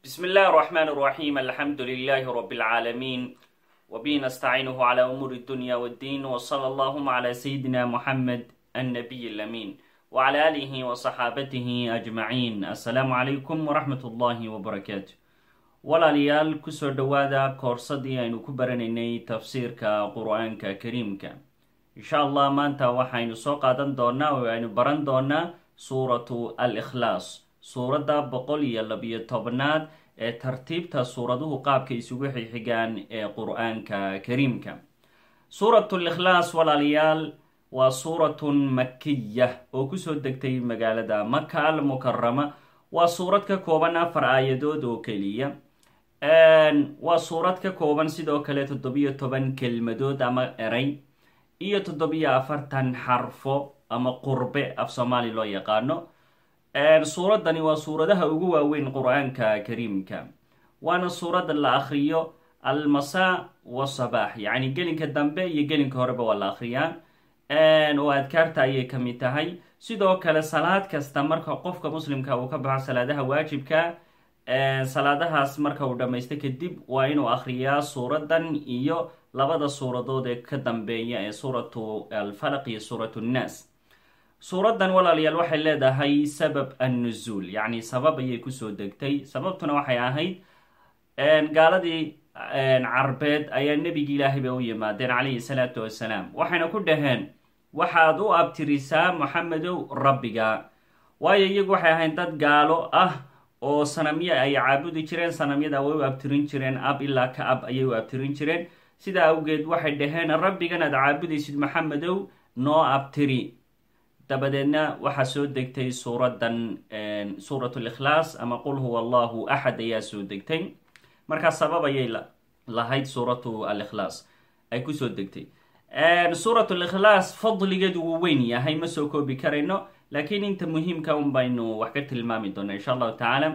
بسم الله الرحمن الرحيم الحمد لله رب العالمين وبه نستعينه على أمور الدنيا والدين وصلى اللهم على سيدنا محمد النبي الأمين وعلى آله وصحابته أجمعين السلام عليكم ورحمة الله وبركاته walaalayaal kusoo dhowaada koorsadii aynu ku baranaynay tafsiirka qur-aanka kariimka insha allah maanta waxaynu soo qaadan doonaa oo aynu baran doonaa suuratu al ikhlaas suuradda boqol iyo labiyo tobnaad ee tartiibta suuraduhu qaabka isugu xigxigaan ee qur-aanka kariimka suuratu likhlaas walaalayaal waa suuratun makiya oo kusoo degtay magaalada maka al mukarama waa suurad ka kooban afar aayadood oo keliya waa suurad ka kooban sidoo kale toddobiyo toban kelmadood ama eray iyo toddobiyo afartan xarfo ama qurbe af soomaali loo yaqaano suuraddani waa suuradaha ugu waaweyn qur-aanka kariimka waana suuradda la akhriyo almasaa wasabaax yacni gelinka dambe iyo gelinka horeba waa la akhriyaa oo adkaarta ayay ka mid tahay sidoo kale salaad kasta marka qofka muslimka uu ka baxo salaadaha waajibka salaadahaas marka uu dhammaysto kadib waa inuu akhriyaa suuraddan iyo labada suuradood ee ka dambeeya ee suuratu alfalaq iyo suuratu nnaas suuraddan walaalayaal waxay leedahay sabab annuzuul yacni sabab ayay kusoo degtay sababtuna waxay ahayd gaaladii carbeed ayaa nebigi ilaahay bay u yimaadeen calayhi salaatu wassalaam waxayna ku dhaheen waxaad u abtirisaa moxamedow rabbiga waayo iyagu waxay ahayd dad gaalo ah oo sanamyo ay caabudi jireen sanamyada way u abtirin jireen ab ilaa ka ab ayay u abtirin jireen sidaa awgeed waxay dhaheen rabbigan aad caabudaysid maxamedow noo abtiri dabadeedna waxaa soo degtay suuraddan suurat likhlaas ama qul huwa allahu axad ayaa soo degtay markaa sabab ayay lahayd suuratu alikhlaas ay kusoo degtay suurat likhlaas fadligeedu wuu weyn yahay ma soo koobi karayno laakiin inta muhiimka un baynu wax ka tilmaami doona insha allahu tacaala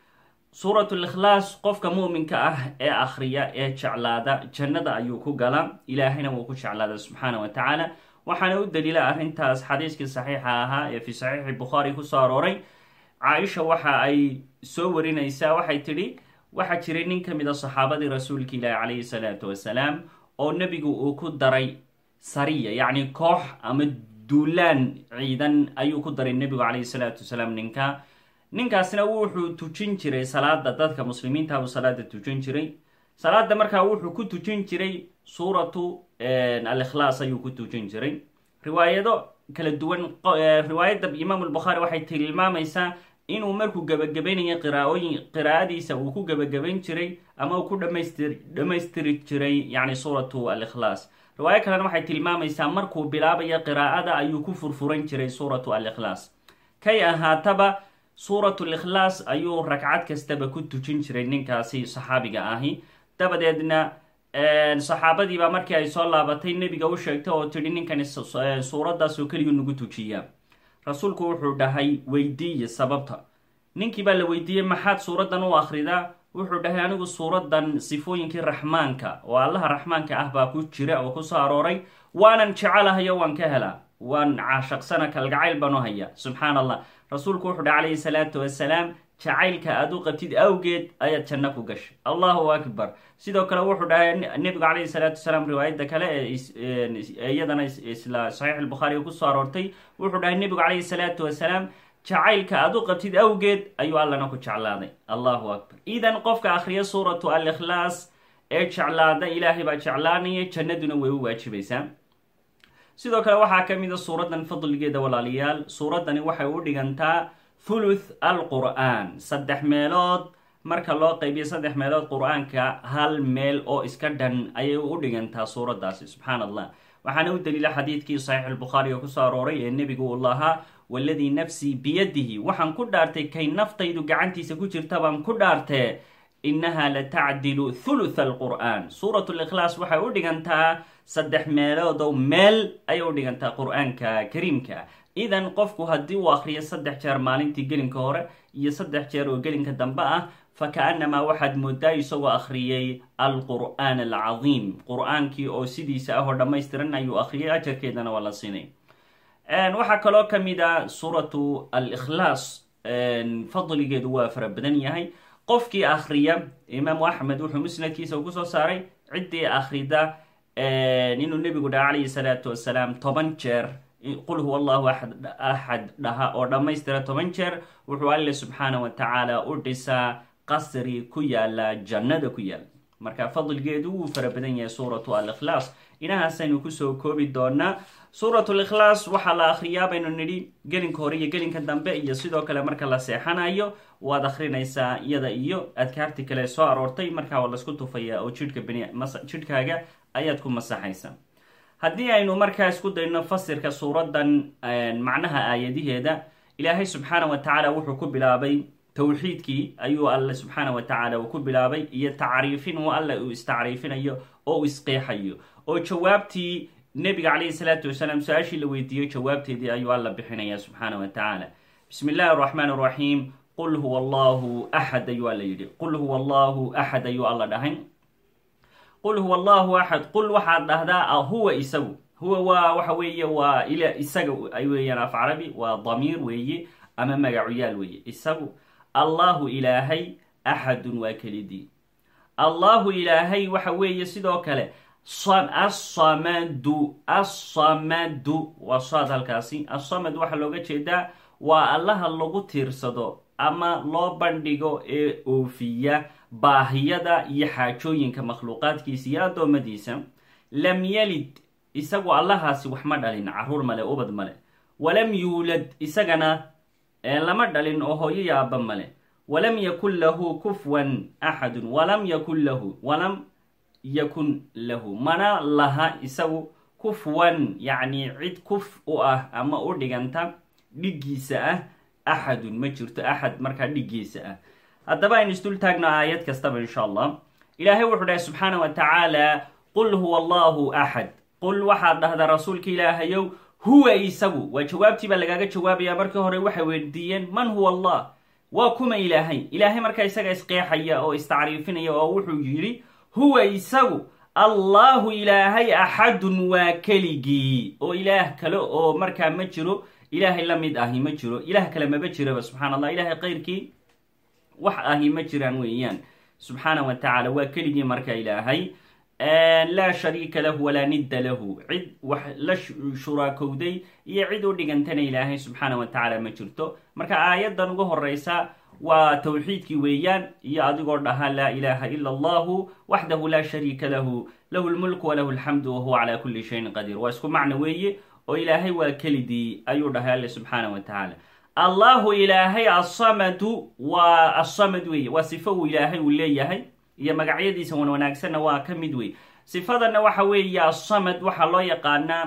suurat likhlaas qofka muminka ah ee akhriya ee jeclaada jannada ayuu ku galaa ilaahayna wuu ku jeclaada subxaana wa tacaala waxaana u daliila arrintaas xadiiskii saxiixa ahaa ee fi saxiixi bukhaari kusoo arooray caaisha waxa ay soo warinaysaa waxay tidhi waxaa jiray nin ka mid a saxaabadii rasuulka ilaahi calayhi salaatu wasalaam oo nebigu uu ku daray sariya yacni koox ama duulaan ciidan ayuu ku daray nebigu calayhi salaatu wasalaam ninka ninkaasna wuxuu tujin jiray salaada dadka muslimiinta buu salaada tujin jiray salaada markaa wuxuu ku tujin jiray suuratu alikhlaas ayuu ku tujin jiray riwaayado kala duwan riwaayadda imaam albukhaari waxay tilmaamaysaa inuu markuu gebagabaynayo qiraaooyin qiraa'adiisa uu ku gebagabayn jiray ama uu ku dhamaystir dhammaystiri jiray yacni suuratu alikhlaas riwaayo kalena waxay tilmaamaysaa markuu bilaabayo qiraa'ada ayuu ku furfuran jiray suuratu alikhlaas kay ahaataba suuratu likhlaas ayuu ragcad kastaba ku tujin jiray ninkaasi saxaabiga ahi dabadeedna saxaabadiibaa markii ay soo laabatay nebiga u sheegtay oo tidhi ninkani suuraddaas oo keliyu nagu tujiyaa rasuulku wuxuu dhahay weydiiye sababta ninkii baa la weydiiyey maxaad suuraddan u akhridaa wuxuu dhahay anigu suuraddan sifooyinkii raxmaanka oo allaha raxmaanka ah baa ku jira oo kusoo arooray waanan jecelahayo waan ka helaa waan caashaqsana kalgacayl baan u haya subxaan allah rasuulku wuxuu dhahay calayhi salaatu wasalaam jacaylka aad u qabtid awgeed ayaad janno ku gashay allahu akbar sidoo kale wuxuu dhahay nebigu calayhi salaatu wasalaam riwaayadda kale ee iyadana isla saxiix albukhaariga kusoo aroortay wuxuu dhahay nebigu calayhi salaatu wasalaam jacaylka aad u qabtid awgeed ayuu allana ku jeclaaday allahu akbar idan qofka akhriya suuratu alikhlaas ee jeclaada ilaahay baa jeclaanaya jannaduna way u waajibaysaa sidoo kale waxaa ka mid a suuraddan fadligeeda walaalayaal suuraddani waxay u dhigantaa thuluth alqur'aan saddex meelood marka loo qaybiyo saddex meelood qur-aanka hal meel oo iska dhan ayay u dhigantaa suuraddaasi subxaan allah waxaana u daliila xadiidkii saxiix albukhaariga kusoo arooray ee nebigu uu lahaa waladii nafsii biyadihi waxaan ku dhaartay kay naftaydu gacantiisa ku jirta baan ku dhaartee innaha la tacdilu thuluth alqur'aan suurat likhlaas waxay u dhigantaa saddex meeloodow meel ayay u dhigantaa qur-aanka kariimka idan qofku haddii uu akhriyo saddex jeer maalintii gelinka hore iyo saddex jeer oo gelinka dambe ah fa ka-annamaa waxaad moodaa isagoo akhriyey alqur'aan alcadiim qur-aankii oo sidiisa ah oo dhammaystiran ayuu akhriyay ajarkeedana waa la siinay waxaa kaloo ka mid a suuratu alikhlaas fadligeedu waa fara badan yahay qofkii akhriya imaamu axmed wuxuu musnadkiisa uu kusoo saaray ciddii akhrida inuu nebigu dhaha calayhi salaatu wasalaam toban jeer qul huwa allahu axad axad dhaha oo dhammaystira toban jeer wuxuu alle subxaana wa tacaala u dhisaa qasri ku yaala jannada ku yaala marka fadligeedu wuu fara badan yahay suuratu al-ikhlaas inahaasaynu kusoo koobi doonaa suurat likhlaas waxaa la akhriyaa baynu nidhi gelinka hore iyo gelinka dambe iyo sidoo kale marka la seexanayo waad akhrinaysaa iyada iyo adkaarti kale soo aroortay markaa waa laisku tufayaa oo jidhka jidhkaaga ayaad ku masaxaysaa haddii aynu markaa isku dayno fasirka suuraddan macnaha aayadiheeda ilaahay subxaana wa tacaala wuxuu ku bilaabay towxiidkii ayuu alle subxaana wa tacaala uu ku bilaabay iyo tacriifin uu alle uu istacriifinayo oo uu isqeexayo oo jawaabtii nebiga calayhi salaatu wasalaam su-aashii la weydiiyo jawaabteedii ayuu alla bixinaya subxaana wa tacaala bismi illahi araxmaan araxiim qul huwa allahu axad ayuu alla yidhi qul huwa allahu axad ayuu alla dhahay qul huwa allahu axad qul waxaad dhahdaa huwa isagu huwa waa waxa weeye waa il isaga ay weeyaan af carabi waa damiir weeye ama magacuyaal weeye isagu allahu ilaahay axadun waa kelidii allahu ilaahay waxa weeye sidoo kale assamadu assamadu waa saad halkaasi assamad waxaa looga jeedaa waa allaha lagu tiirsado ama loo bandhigo ee oofiya baahiyada iyo xaajooyinka makhluuqaadkiisa iyo addoommadiisa lam yalid isagu allahaasi wax ma dhalin caruur male ubad male walam yuulad isagana lama dhalin oo hooyo iyo aabba male walam yakun lahu kufwan axadun walam yakun lahu walam yakun lahu mana laha isagu kufwan yacni cid kuf u ah ama u dhiganta dhiggiisa ah axadun ma jirto axad markaa dhiggiisa ah haddaba aynu isdul taagno aayad kastaba insha allah ilaahay wuxuu dhahay subxaana wa tacaala qul huwa allahu axad qul waxaad dhahdaa rasuulka ilaahayow huwa isagu waa jawaabtii baa lagaaga jawaabaya markii hore waxay weydiiyeen man huwa allah waa kuma ilaahay ilaahay markaa isaga isqeexaya oo istacriifinaya oo wuxuu yidhi huwa isagu allahu ilaahay axadun waa keligii oo ilaah kale oo markaa ma jiro ilaahay la mid ahi ma jiro ilaah kale maba jiraba subxana allah ilaahay keyrkii wax ahi ma jiraan weeyaan subxaana wa tacaala waa keligii marka ilaahay laa shariika lahu walaa nidda lahu cid wax la shuraakowday iyo cid u dhigantana ilaahay subxaana wa tacaala ma jirto marka aayaddan ugu horeysa waa towxiidkii weeyaan iyo adigoo dhaha laa ilaaha ila allahu waxdahu laa shariika lahu lahu lmulku walahu alxamdu wahuwa calaa kulli shayin qadiir waa isku macno weeye oo ilaahay waa kelidii ayuu dhahay alle subxaana wa tacaala allahu ilaahay assamadu waa assamad weeye waa sifo uu ilaahay uu leeyahay iyo magacyadiisa wan wanaagsanna waa ka mid wey sifadanna waxa weeye assamad waxaa loo yaqaanaa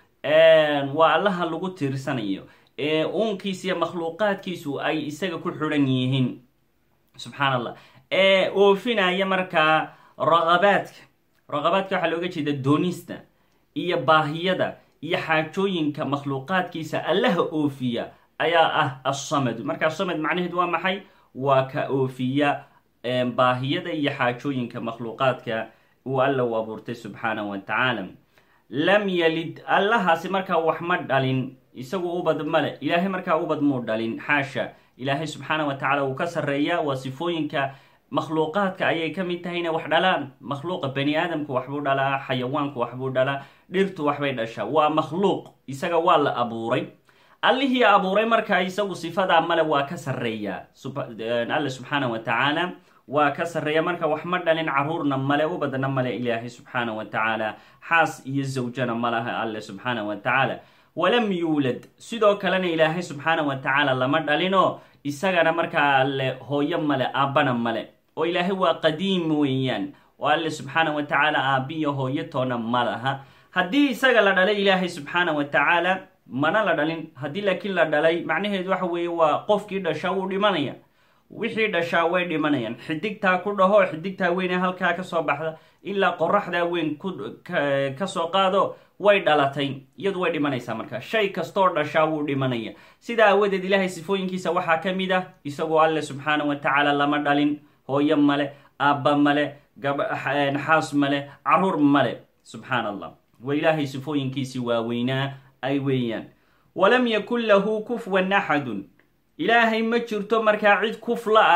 waa allaha lagu tiirsanayo ee uunkiisa iyo makhluuqaadkiisu ay isaga ku xidhan yihiin subxaan allah ee oofinaya markaa raqabaadka raqabaadka waxaa looga jeeda doonista iyo baahiyada iyo xaajooyinka makhluuqaadkiisa allaha oofiya ayaa ah assamadu marka asamad macnaheedu waa maxay waa ka oofiya baahiyada iyo xaajooyinka makhluuqaadka uu alla u abuurtay subxaanahu wa tacaala lam yalid allahaasi markaa wax ma dhalin isagu ubad male ilaahay markaa ubad muu dhalin xaasha ilaahay subxaana wa tacala wuu ka sarreeyaa waa sifooyinka makhluuqaadka ayay ka mid tahay inay wax dhalaan makhluuqa bani aadamku waxbuu dhalaa xayawaanku waxbuu dhalaa dhirtu waxbay dhashaa waa makhluuq isaga waa la abuuray allihii abuuray markaa isagu sifadaa male waa ka sarreeyaa alle subxaana wa tacaala waa ka sarreeya marka wax ma dhalin caruurna male ubadna male ilaahay subxaana wa tacaala xaas iyo zawjana malaha alle subxaana wa tacaala walam yuulad sidoo kalena ilaahay subxaana wa tacaala lama dhalinoo isagana markaa alle hooyo male aabbana male oo ilaahay waa qadiim weeyaan oo alle subxaana wa tacaala aabbiyo hooyo toona ma laha haddii isaga la dhalay ilaahay subxaana wa tacaala mana la dhalin haddii laakiin la dhalay macnaheedu waxa weeye waa qofkii dhashaa wuu dhimanaya wixii dhashaa way dhimanayaan xidigtaa ku dhaho xidigtaa weyne halkaa kasoo baxda ilaa qoraxdaa weyn kasoo qaado way dhalatay iyadu way dhimanaysaa marka shay kastoo dhashaa wuu dhimanaya sidaa aawadeed ilaahay sifooyinkiisa waxaa ka mid ah isagoo alle subxaana wa tacaala lama dhalin hooyo male aabba male xaas male caruur male subxaan allah wa ilaahay sifooyinkiisii waaweynaa ay weeyaan walam yakun lahu kufwan axadun ilaahay ma jirto markaa cid kufla ah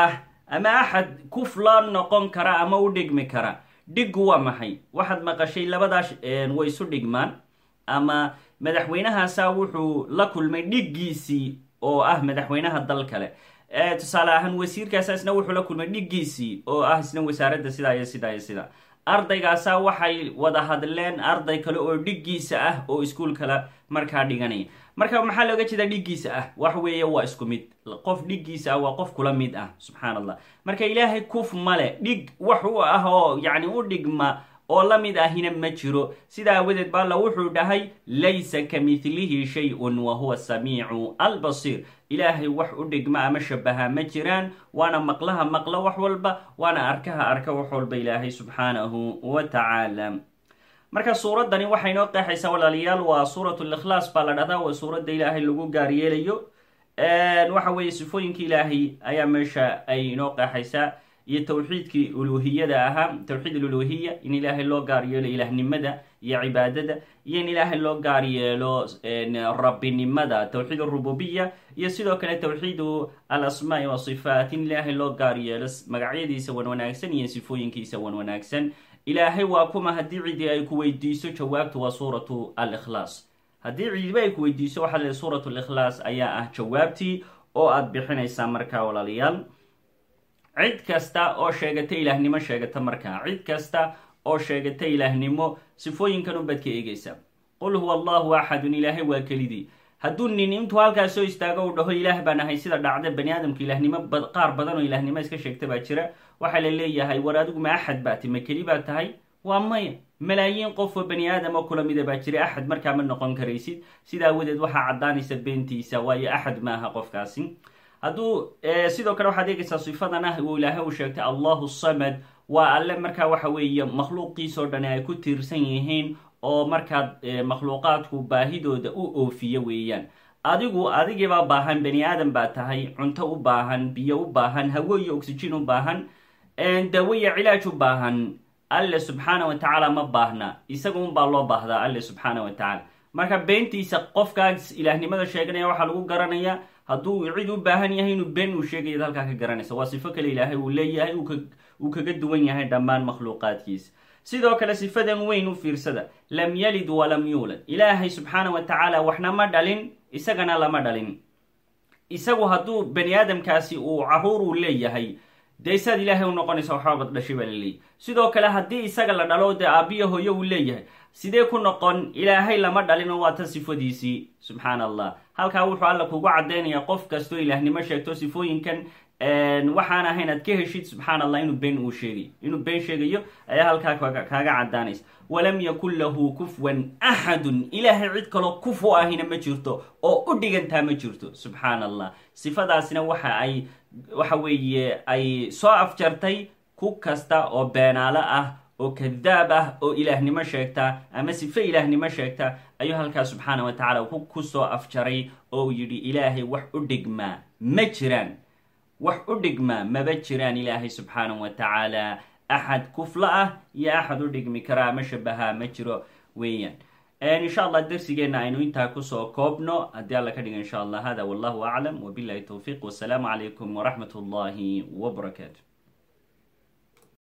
ama axad kuf la noqon kara ama u dhigmi kara dhiggu waa maxay waxaad maqashay labadaas way isu dhigmaan ama madaxweynahaasa wuxuu la kulmay dhiggiisii oo ah madaxweynaha dal kale tusaale ahaan wasiirkaasa isna wuxuu la kulmay dhiggiisii oo ah isna wasaaradda sidaa iyo sidaa iyo sidaa ardaygaasa waxay wada hadleen arday kale oo dhiggiisa ah oo iskuol kale markaa dhiganaya marka maxaa looga jeedaa dhiggiisa ah wax weeye waa isku mid qof dhiggiisa ah waa qof kula mid ah subxaan allah marka ilaahay kuf male dhig wax u ah oo yacni u dhigma oo la mid ahina ma jiro sidaa awadeed ba alla wuxuu dhahay laysa ka midlihi shay-un wa huwa samiicu albasiir ilaahay wax u dhigma ama shabaha ma jiraan waana maqlaha maqlo wax walba waana arkaha arka wax walba ilaahay subxaanahu wa tacaala marka suuraddani waxay inoo qeexaysaa walaalayaal waa suurat likhlaas baa la dhahdaa waa suuradda ilaahay lagu gaar yeelayo waxa weeye sifooyinka ilaahay ayaa meesha ay inoo qeexaysaa iyo tawxiidkii uluhiyada ahaa tawxiid aluluhiya in ilaahay loo gaar yeelo ilaahnimada iyo cibaadada iyo in ilaahay loo gaar yeelo rabbinimada tawxiid arububiya iyo sidoo kale tawxiidu alasmaai wasifaat in ilaahay loo gaar yeelo magacyadiisa wan wanaagsan iyo sifooyinkiisa wan wanaagsan ilaahay waa kuma haddii cidi ay ku weydiiso jawaabtu waa suuratu alikhlaas haddii cidiba ay ku weydiiso waxaa le suurat likhlaas ayaa ah jawaabtii oo aada bixinaysaa markaa walaalayaal cid kasta oo sheegata ilaahnimo sheegata markaa cid kasta oo sheegata ilaahnimo sifooyinkan unbaad ka eegaysaa qul huwa allahu axadun ilaahay waa kelidii hadduu nin intuu halkaas soo istaago u dhaho ilaah baan ahay sida dhacda bani aadamka ilaahnimo qaar badan oo ilaahnimo iska sheegta baa jira waxaa la leeyahay war adigu ma axad baa ti ma keli baa tahay waa maya malaayiin qof oo bani aadam oo kula mida baa jira axad markaa ma noqon karaysid sida awadeed waxaa caddaanaysa beentiisa waayo axad ma aha qofkaasi hadduu sidoo kale waxaad eegaysaa sifadan ah uu ilaahay uu sheegtay allahu samad waa alle markaa waxa weeye makhluuqiisoo dhani ay ku tiirsan yihiin oo markaad makhluuqaadku baahidooda u oofiyo weeyaan adigu adigiibaa baahan bani aadam baa tahay cunto u baahan biyo u baahan hawo iyo oxygen u baahan dawo iyo cilaaj u baahan alle subxaana wa tacaala ma baahna isaga unbaa loo baahdaa alle subxaana wa tacaala marka beentiisa qofkaas ilaahnimada sheeganaya waxaa lagu garanayaa hadduu cid u baahan yahay inuu been uu sheegayad halkaa ka garanaysa waa sifo kale ilaahay uu leeyahay uu kaga duwan yahay dhammaan makhluuqaadkiisa sidoo kale sifadan weyn u fiirsada lam yalid walam yuulad ilaahay subxaana wa tacaala waxna ma dhalin isagana lama dhalin isagu hadduu bani aadamkaasi uu caruur uu leeyahay dee isaad ilaahay u noqonaysa waxbaabad dhashay baa laleeyahy sidoo kale haddii isaga la dhalo dee aabiya hooyo uu leeyahay sidee ku noqon ilaahay lama dhalino waa tan sifadiisii subxaana allah halkaa wuxuu alla kugu caddaynaya qof kastoo ilaahnimo sheegto sifooyinkan waxaan ahayn aad ka heshid subxaana allah inuu been uu sheegayo inuu been sheegayo ayaa halkaa kaaga caddaanaysa walam yakun lahu kufwan axadun ilaahay cid kaloo kuf u ahina ma jirto oo u dhigantaa ma jirto subxaana allah sifadaasina waxa ay waxa weeye ay soo afjartay ku kasta oo beenaalo ah oo kadaab ah oo ilaahnimo sheegta ama sife ilaahnimo sheegta ayuu halkaa subxaana wa tacala ku soo afjaray oo uu yidhi ilaahay wax u dhigmaa ma jiraan wax u dhigmaa maba jiraan ilaahay subxaana wa tacaala axad kufla ah iyo axad u dhigmi kara ama shabaha ma jiro weeyaan insha allah darsigeenna aynu intaa kusoo koobno haddii alla ka dhiga insha allah hada wallahu aclam wabilahi towfiiq wasalaamu calaykum waraxmat ullahi wbarakaatu